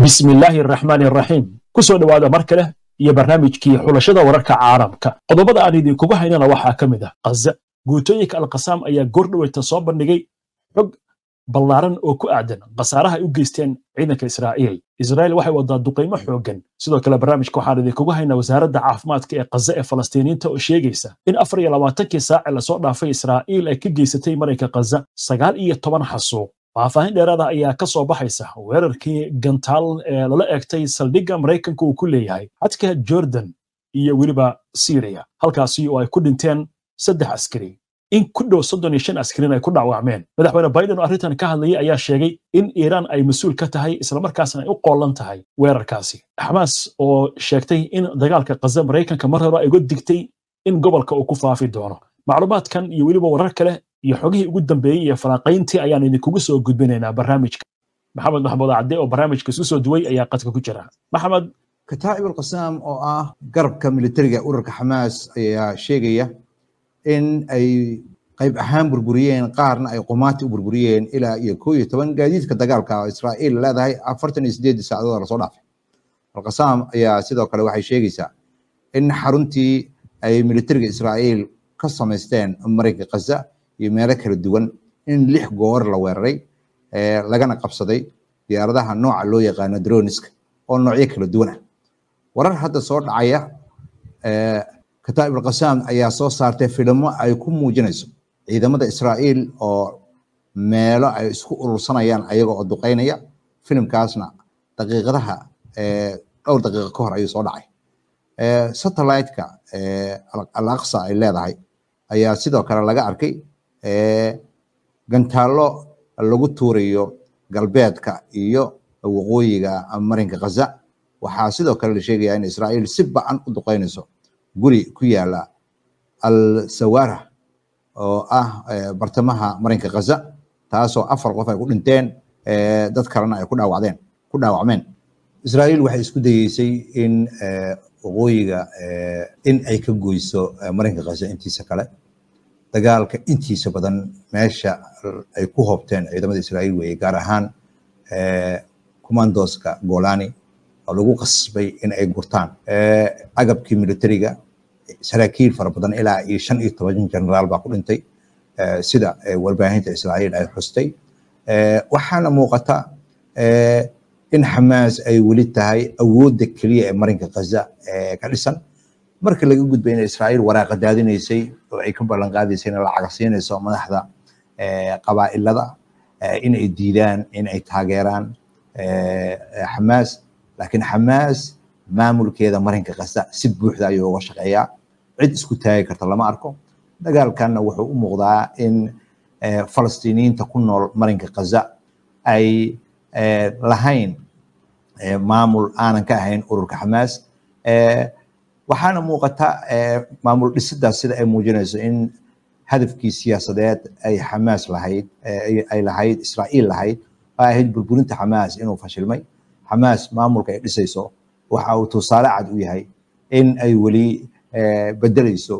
bismi illaahi araxmaani araxiim ku soo dhowaada mar kale iyo barnaamijkii xulashada wararka caalamka qodobada aan idinkugu haynana waxaa ka mid ah khaza guutooyinka alkasaam ayaa goordhoweyta soo bandhigay xog ballaaran oo ku aadan khasaaraha ay u geysteen ciidanka israa'iil israa'iil waxay wadaa duqaymo xooggan sidoo kale barnaamijka waxaan idinkugu haynaa wasaaradda caafimaadka ee khaza ee falastiiniinta oo sheegaysa in afar iyo labaatankii saace lasoo dhaafay israa'iil ay ka geysatay marayka khaza sagaal iyo toban xasuuq faahfaahin dheeraada ayaa ka soo baxaysa weerarkii gantaal ee lala eegtay saldhigga maraykanka uu ku leeyahay xadka jordan iyo weliba syriya halkaasi oo ay ku dhinteen saddex askari in ku dhow soddon iyo shan askarin ay ku dhaawacmeen madaxweyne biden oo arrintan ka hadlayay ayaa sheegay in iiraan ay mas-uul ka tahay islamarkaasna ay u qoolan tahay weerarkaasi xamaas oo sheegtay in dagaalka khaza maraykanka mar hore ay uga digtay in gobolka uu ku faafi doono macluumaadkan iyo weliba warar kale iyo xogihii ugu dambeeyey iyo falanqayntii ayaan idinkugu soo gudbinaynaa barnaamijka maxamed maxmuud cadde oo barnaamijka isku soo duway ayaa qadka ku jira maxamed kataa'ib alqasaam oo ah garabka militariga ururka xamaas ayaa sheegaya in ay qayb ahaan burburiyeen qaarna ay qumaati u burburiyeen ilaa iyo koo iyo toban gaadiidka dagaalka oo israa'iil leedahay afartan iyo sideedii saacadood lasoo dhaafay alqasaam ayaa sidoo kale waxay sheegaysaa in xaruntii ay militariga israa'iil ka samaysteen maraykanka khaza iyo meelo kala duwan in lix goor la weeraray lagana qabsaday diyaaradaha nooca loo yaqaano droniska oo noocyo kala duwan ah warar hadda soo dhacaya kataa'ib alqasaam ayaa soo saartay filimo ay ku muujinayso ciidamada israa'iil oo meelo ay isku urursanayaan ayaga oo duqeynaya filimkaasna daqiiqadaha dhowr daqiiqo ka hor ayuu soo dhacay satellite-ka al aqsa ay leedahay ayaa sidoo kale laga arkay gantaallo lagu tuurayo galbeedka iyo waqooyiga marinka khaza waxaa sidoo kale la sheegaya in israa'iil si ba-an u duqeynayso guri ku yaala al sawara oo ah bartamaha marinka khaza taasoo afar qof ay ku dhinteen dad kalena ay ku dhaawacdeen ku dhaawacmeen israa'iil waxay isku dayeysay in waqooyiga in ay ka goyso marinka khaza intiisa kale dagaalka intiisa badan meesha ay ku hoobteen ciidamada israa'iil weeye gaar ahaan commandoska golani oo lagu qasbay in ay gurtaan agabkii militariga saraakiil fara badan ilaa iyo shan iyo toban generaal baa ku dhintay sida warbaahinta israa'iil ay xustay waxaana muuqata in xamaas ay weli tahay awoodda keliya ee marinka khaza ka dhisan marka laga gudbay in israa'iil waraaqa daadinaysay oo ay ka ballan qaadaysay in lacaga siinayso madaxda qabaa'ilada in ay diidaan in ay taageeraan xamaas laakiin xamaas maamulkeeda marinka khaza si buuxda ayuu uga shaqeeyaa cid isku taagi karta lama arko dagaalkanna wuxuu u muuqdaa in falastiiniyiinta ku nool marinka khaza ay lahayn maamul aanan ka ahayn ururka xamaas waxaana muuqata maamul dhisidaas sida ay muujinayso in hadafkii siyaasadeed ay xamaas lahayd ay lahayd israa'iil lahayd oo ahayd burburinta xamaas inuu fashilmay xamaas maamulka ay dhisayso waxa uu tusaale cad u yahay in ay weli bedelayso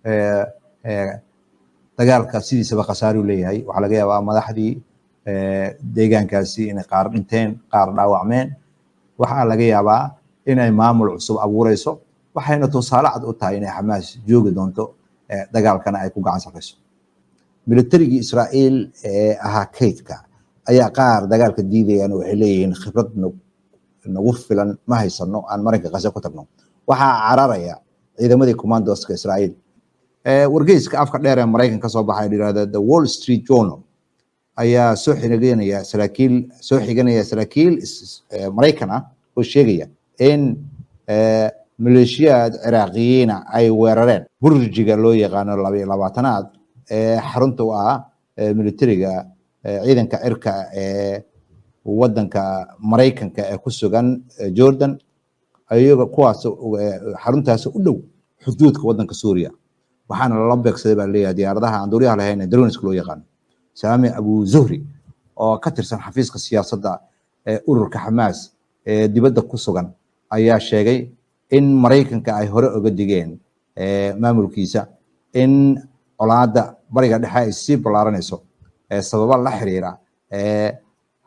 dagaalka sidiisaba khasaaruu leeyahay waxaa laga yaabaa madaxdii deegaankaasi inay qaar dhinteen qaar dhaawacmeen waxaa laga yaabaa inay maamul cusub abuureyso waxayna tusaale cad u tahay inay xamaas joogi doonto dagaalkana ay ku gacan sarreyso militarigii israa'iil ee ahaa kaydka ayaa qaar dagaalka diidayaan waxay leeyihiin khibrad nagu filan ma haysano aan marinka khaza ku tagno waxaa cararaya ciidamadii commandoska israa'iil wargeyska afka dheer ee maraykan kasoo baxay yirahda the wall street journal ayaa soo xiganaya saraakiil soo xiganaya saraakiil maraykan ah oo sheegaya in maleeshiyaad ciraaqiyiina ay weerareen burjiga loo yaqaano labayo labaatanaad ee xarunta u ah militariga ciidanka cirka ee wadanka maraykanka ee ku sugan jordan iyaga kuwaas xaruntaas u dhow xuduudka wadanka suuriya waxaana lala beegsaday baa leeyahay diyaaradaha aan duuriyaha lahayn ee droniska loo yaqaano saami abu zuhri oo ka tirsan xafiiska siyaasadda ee ururka xamaas ee dibadda ku sugan ayaa sheegay in maraykanka ay hore oga digeen maamulkiisa in colaadda bariga dhexe ay sii ballaaranayso sababa la xiriira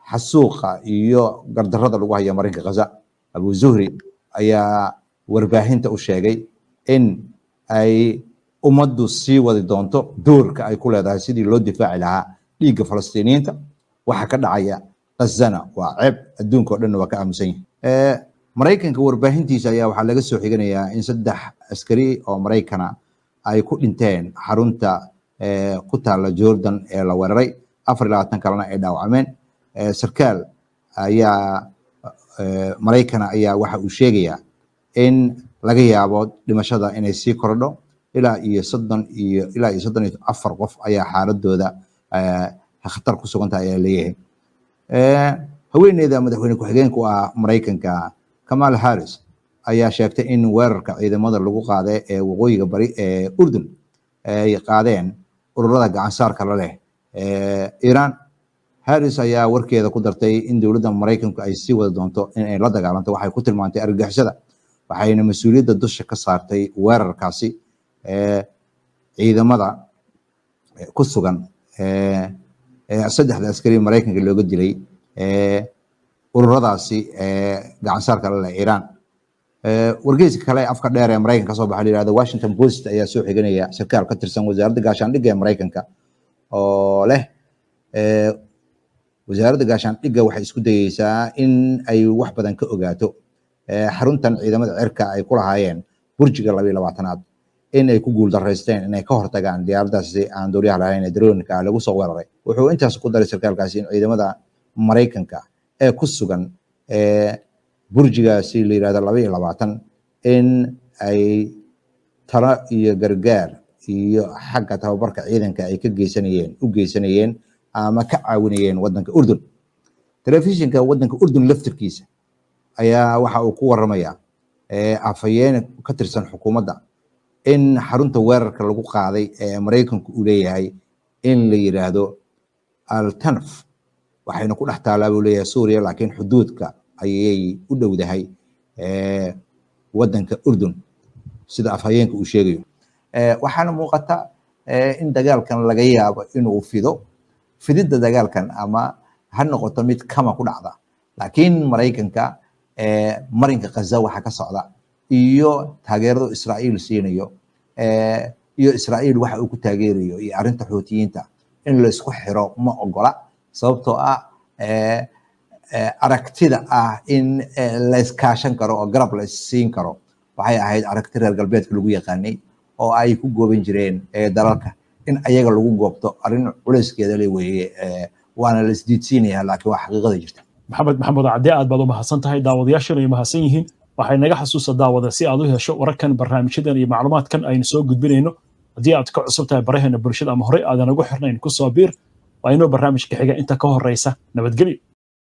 xasuuqa iyo gardarrada lagu haya marinka khaza abu zuhri ayaa warbaahinta u sheegay in ay ummaddu sii wadi doonto doorka ay ku leedahay sidii loo difaaci lahaa dhiigga falastiiniyiinta waxa ka dhacaya khazana waa ceeb adduunka o dhanna waa ka aamusan yahay maraykanka warbaahintiisa ayaa waxaa laga soo xiganayaa in saddex askari oo maraykana ay ku dhinteen xarunta ku taalla jordan ee la weeraray afar iyo labaatan kalena ay dhaawacmeen sarkaal ayaa maraykana ayaa waxa uu sheegayaa in laga yaabo dhimashada inay sii kordho ilaa iyo soddon iyo ilaa iyo soddon iyo afar qof ayaa xaaladooda khatar ku sugan tahay ayaa leeyahay haweeneyda madaxweyne ku-xigeenka u ah maraykanka kamal harris ayaa sheegtay in weerarka ciidamada lagu qaaday ee waqooyiga bari ee urdun ay qaadeen ururada gacansaarka la leh iiraan harris ayaa warkeeda ku dartay in dowladda maraykanku ay sii wada doonto in ay la dagaalanto waxay ku tilmaantay argagixisada waxayna mas-uuliyadda dusha ka saartay weerarkaasi ciidamada ku sugan saddexda askari maraykanka looga dilay ururadaasi gacansaarka la leh iiraan wargeyska kale afka dheer ee maraykanka kasoo baxa la yihahdo washington post ayaa soo xiganaya sarkaal ka tirsan wasaaradda gaashaandhigga ee maraykanka oo leh wasaaradda gaashaandhigga waxay isku dayeysaa in ay wax badan ka ogaato xaruntan ciidamada cirka ay ku lahaayeen burjiga labayo labaatanaad in ay ku guuldaraysteen inay ka hortagaan diyaaradaasi aan duuliyaha lahayn ee daroonka lagu soo weeraray wuxuu intaas ku daray sarkaalkaasi in ciidamada maraykanka ee ku sugan burjigaasi la yirahdo laba iyo labaatan in ay talo iyo gargaar iyo xagga tababarka ciidanka ay ka geysanayeen u geysanayeen ama ka caawinayeen wadanka urdun telefishinka wadanka urdun laftirkiisa ayaa waxa uu ku waramaya afhayeene ka tirsan xukuumadda in xarunta weerarka lagu qaaday ee maraykanku uu leeyahay in la yiraahdo altanf waxayna ku dhex taalaa buu leeyahay suuriya laakiin xuduudka ayay u dhowdahay wadanka urdun sida afhayeenka uu sheegayo waxaana muuqata in dagaalkan laga yaabo inuu fido fididda dagaalkan ama ha noqoto mid kama ku dhacda laakiin maraykanka marinka khaza waxa ka socda iyo taageeradu israa'iil siinayo iyo israa'iil waxa uu ku taageerayo iyo arrinta xuutiyiinta in la isku xiro ma ogola sababtoo ah aragtida ah in la iskaashan karo oo garab la isiin karo waxay ahayd aragti reer galbeedka lagu yaqaanay oo ay ku gooban jireen dalalka in ayaga lagu goobto arrin culayskeeda le weeye waana la isdiidsiinaya laakiin waa xaqiiqada jirta maxamed maxamed cadde aad baad u mahadsan tahay daawadayaashana ay mahadsan yihiin waxay naga xasuusa daawada si aad u hesho wararkan barnaamijyadan iyo macluumaadkan aynu soo gudbinayno haddii aad ka cusub tahay baraheena bulshada ama horey aadan ugu xirnayn ku soo biir waa inuu barnaamijka xiga inta ka horeysa nabadgelyo